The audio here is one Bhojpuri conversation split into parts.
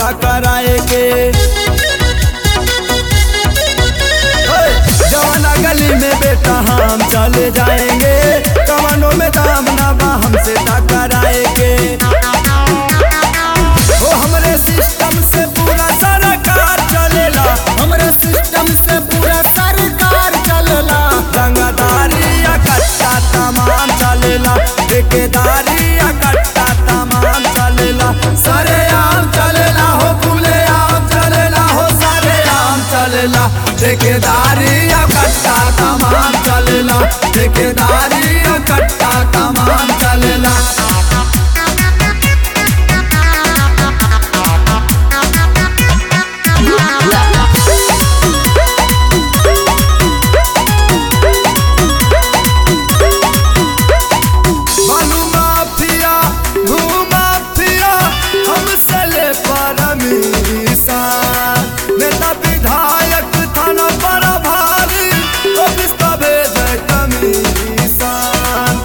टकराए के ओए, जवाना गली में बेटा हम चले जाएंगे कमानों में दाम ना बा हमसे टकराएंगे ओ हमरे सिस्टम से पूरा सरकार चलेला हमरे सिस्टम से पूरा सरकार चलला रंगदारी या कट्टा तमाम चलेला ठेकेदारी या कट्टा तमाम चलेला सारे आम चलेला हो खुले आम चलेला हो सारे आम चलेला ठेकेदारी या कट्टा तमाम चलेला ठेकेदारी या कट्टा तमाम चलेला बालू माफिया भू माफिया हमसे ले परमिशन नेता विधायक थाना पर भारी ऑफिस का भेजे कमीशन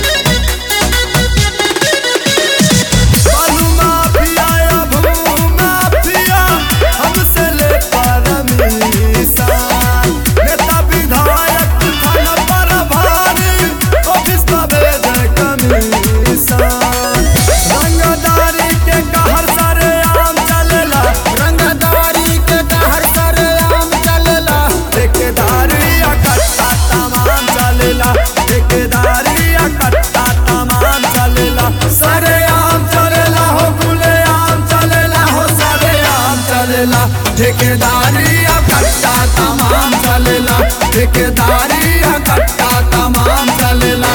बालू माफिया या भू माफिया हमसे ले परमिशन नेता विधायक थाना पर भारी ऑफिस का भेजे कमीशन रंगदारी के कहर सारे आम चलेला रंगदारी के कहर सरे आम चलला ठेकेदारी या कट्टा तमाम चलेला ठेकेदारी या कट्टा तमाम चलेला सारे आम चलेला हो खुले आम चलेला हो सारे आम चलेला ठेकेदारी या कट्टा तमाम चलेला ठेकेदारी या कट्टा तमाम चलेला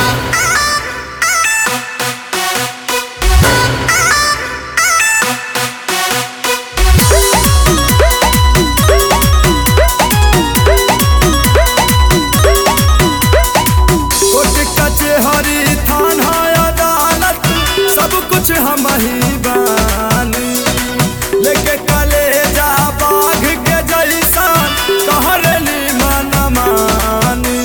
कोर्ट कचहरी थाना अदालत सब कुछ हम ही बानी लेके कलेजा बाघ के जैसा कहरली मन मानी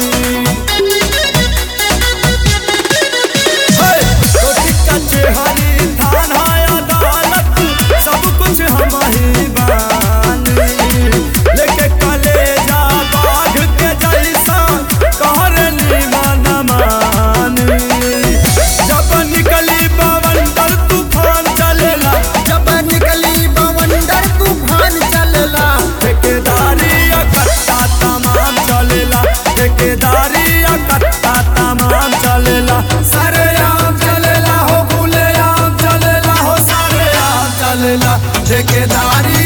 हे, कोर्ट कचहरी थाना अदालत सब कुछ हम ही बानी लेके कलेजा बाघ के जैसा कहरली मन मानी जब निकली बवंडर तूफान चलेला जब निकली बवंडर तूफान चलला ठेकेदारी या कट्टा तमाम चलेला ठेकेदारी या कट्टा तमाम चलेला सारे आम चलेला हो खुले आम चलेला हो सारे आम चलेला ठेकेदारी